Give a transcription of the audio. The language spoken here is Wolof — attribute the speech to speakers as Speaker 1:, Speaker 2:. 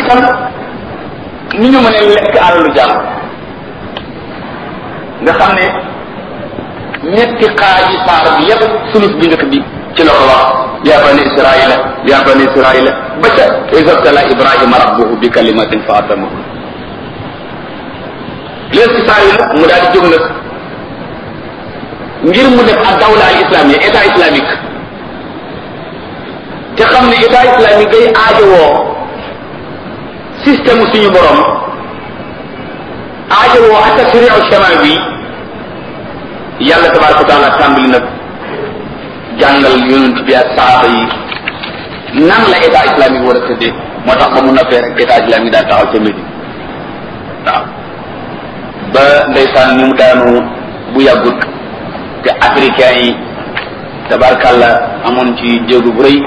Speaker 1: itam ni ñu mënee lekk alalu jàmm nga xam ne ñetti xaaji saar bi yépp sulus bi njëkk bi ci la ko wax yaa bani israila yaa bani israila ba ca isabtala ibrahima rabbuhu bi kalimatin fa atamahu léegi ci saar yi nag mu daal di jóg nag ngir mu def ak dawla al islamia état islamique te xam ne état islamique day aajowoo système suñu borom aajowoo ak tashriu shamaa bi yàlla tabaraka wa taala tàmbali nag jàngal yonent bi ak saaba yi nan la état islamique war a tëddee moo tax ba mu noppee rek état islamique daal taxaw ca Médine waaw ba ndeysaan ni mu daanu bu yàggut te africain yi tabarkàlla amoon ci jéego bu rëy